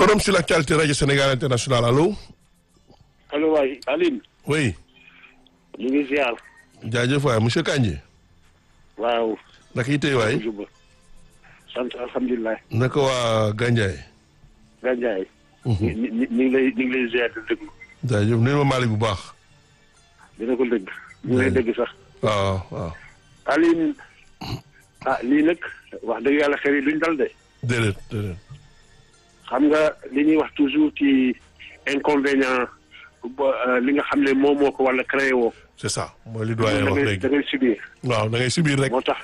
forum sur l'actualité radio Sénégal international allo. allo waay Aline. oui. ñu ngi ziar. jaajëf waay monsieur Kandji. waaw. naka yi tey waay. sant alhamdulilah. naka waa Gandiaye. Gandiaye. ñu ñu ngi lay ñu ngi lay ziar di déglu. jaajëf nuyu ma Malick bu baax. dina ko dégg. ñu ngi lay dégg sax. waaw waaw. Aline. ah lii nag wax dëgg yàlla xel yi duñ dal de. déedéet déedéet. xam nga li ñuy wax toujours ci inconvénient li nga xam ne moom moo ko wala créé woo. c'est ça mooy li doyen wax léegi da ngay subir. waaw da ngay subir rek. moo tax.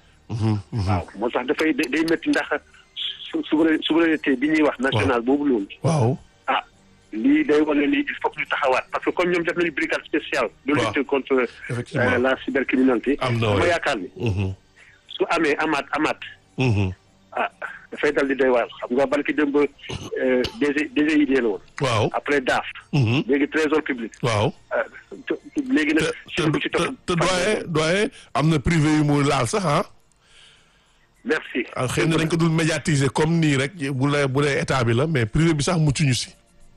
waaw moo tax dafay day métti ndax souveraineté bi ñuy wax. national boobu loolu. waaw. ah lii day wane ni il faut que ñu taxawaat parce que comme ñoom def nañu brigade spéciale. de lutte contre la cybercriminalité. am na ma yaakaar ni. su amee amaat amaat. ah dafay dal di doy waar xam nga barki démb DG DGID la woon. waaw après DAF. léegi trésor public. waaw. léegi nag. te te te doyen doyen am na privé yu mu laal sax ah. merci. xëy na dañ ko dul médiatiser comme nii rek bu la bu dee état bi la mais privé bi sax muccuñu si.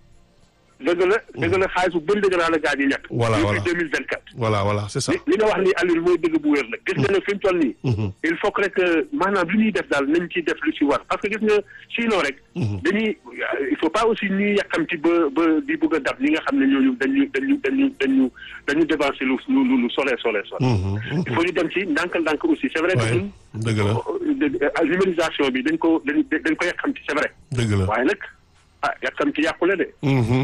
dëgg la dëgg la xaalis bu bëri dëgg naa la gaa yi ñàkk. voilà voilà depuis deux mille vingt quatre. voilà voilà c'est ça. li nga wax ni Aliou mooy dëgg bu wér la. gis nga ne fi mu toll nii. il faut que rek maanaam li ñuy def daal nañ ciy def lu ci war parce que gis nga sinon rek. dañuy il faut pas aussi ñuy yàkkamti ba ba di bëgg a dab ñi nga xam ne ñooñu dañu dañu dañu dañu dañu dévancé lu lu lu sole sole sole. il faut ñu dem ci ndànk-ndànk aussi c'est vrai que ñun. dëgg la numérisation bi dañ ko dañ dañ ko yàkkamti c'est vrai. dëgg la waaye nag. ah yàkkam ci yàqule de.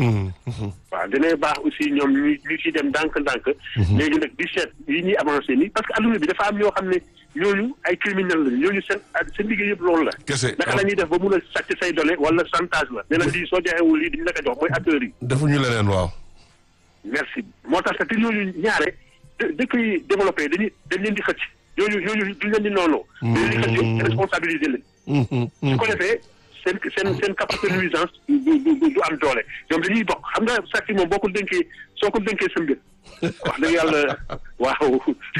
waaw dina baax aussi ñoom ñu ñu ciy dem ndànk-ndànk. léegi nag di seet yi ñuy avancé nii parce que adduna bi dafa am ñoo xam ne ñooñu ay criminel lañu ñooñu seen seen liggéey yëpp loolu la. kese naka la ñuy def ba mun a sàcc say données wala chantage la. nee na lii soo joxewul lii duñ la ko jox mooy acteurs yi. defuñu leneen waaw. merci moo tax te ñooñu ñaare dëkk yi développé dañuy dañ leen di xëcc ñooñu ñooñu duñ leen di noonu. dañ leen di xëcc responsabiliser leen. su ko defee. seen seen seen capacité de nuisance du du du am doole ñoom dañuy bokk xam nga sàcc moom boo ko dénkee soo ko dénkee sa mbir wax dëgg yàlla waaw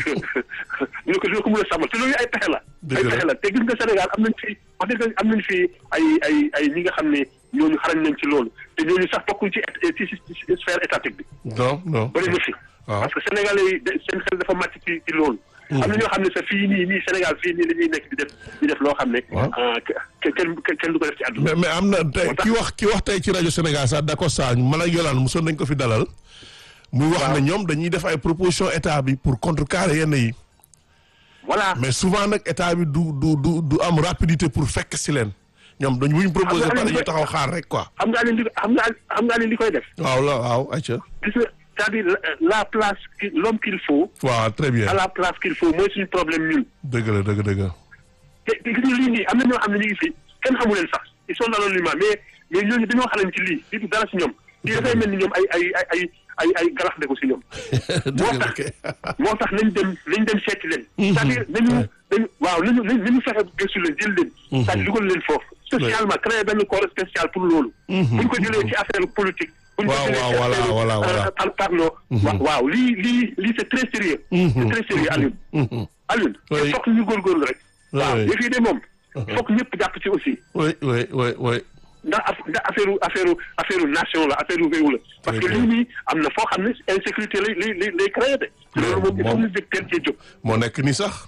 ñu ko dina ko mën a sàmmal te loolu ay pexe la. ay pexe la te gis nga Sénégal am nañ fi wax dëgg am nañ fi ay ay ay ñi nga xam ne ñooñu xarañ nañ ci loolu te ñooñu sax bokkuñ ci ci sphère étatique bi. non non bëri na fi. parce que Sénégalais yi seen xel dafa màcc ci ci loolu. am na ñoo xam ne sax fii nii nii Sénégal fii nii la ñuy nekk di def di def loo xam ne. kenn kenn du ko def ci àdduna. mais mais am na tey ki wax ki wax tey ci rajo Sénégal sax d'accord saa man ak Yolande mosoon nañ ko fi dalal. muy wax ne ñoom dañuy def ay proposition état bi pour contrecarrer yenn yi. voilà mais souvent nag état bi du du du du am rapidité pour fekk si leen. ñoom dañ buñ proposé ba dañuy taxaw xaar rek quoi. xam nga li xam nga xam nga li koy def. waaw la waaw ayca. gis nga c'est-à-dire la place l'homme qu'il faut. waaw très bien à la place qu'il faut mooy suñu problème ñun. dëgg la dëgg dëgg. te te gis nga lii nii am na ñoo xam ne ñu ngi fi kenn xamu leen sax ils sont anonymes mais mais ñooñu dañoo xalaat ci lii lii du dara si ñoom. lii dafay mel ni ñoom ay ay ay ay ay ay galax de ko si ñoom. moo tax moo tax nañ dem nañ dem seeti leen. c'est-à-dire nañu nañu waaw nañu nañu fexe gëstu leen jël leen. c'est-à-dire dugal leen foofu. spécialement créer benn corps spécial pour loolu. bu ñu ko jëlee ci affaire politique. waaw waaw voilà voilà voilà par parlo. waaw lii lii lii c'est très sérieux. c'est très sérieux Alioune. Alioune. il faut que ñu góorgóorlu rek. waaw yëf yi de moom. foog ñëpp jàpp ci aussi. oui oui oui oui. ndax ndax affaire affaire affaire nation la affaire réew la. parce que lii nii am na foo xam ne insécurité lay lay lay créé de. loolu moom il faut ñu jóg teel cee jóg. moo nekk ni sax.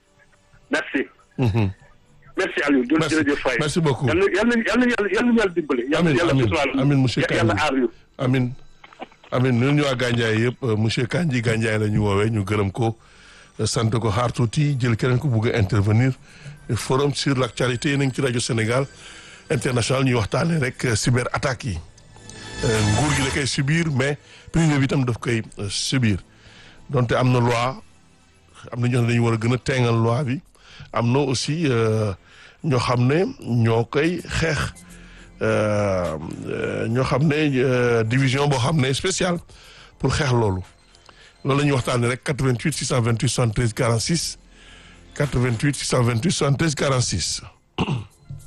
merci. merci Aliou. merci jërëjëf Faye. merci beaucoup yal na yal na yal na yal na yàlla dimbale. amiin yàlla amiin suturaal amiin monsieur yàlla Kandji aar ñu. amiin amiin ñun ñu waa Gandiaye yëpp monsieur Kandji Gandiaye la ñu woowee ñu gërëm ko sant ko xaar tuuti jël keneen ku bugg a intervenir forum sur l'actualité yi nañ ci rajo Sénégal international ñuy waxtaanee rek cyber attaques yi nguur gi la koy subir mais privé bi itam daf koy subir donte am na loi am na ñoo xam ne dañu war a gën a teengal loi bi am na aussi ñoo xam ne ñoo koy xeex ñoo xam ne division boo xam ne spéciale pour xeex loolu loolu la ñuy waxtaanee rek 88 628 73 46 88 628 73 46.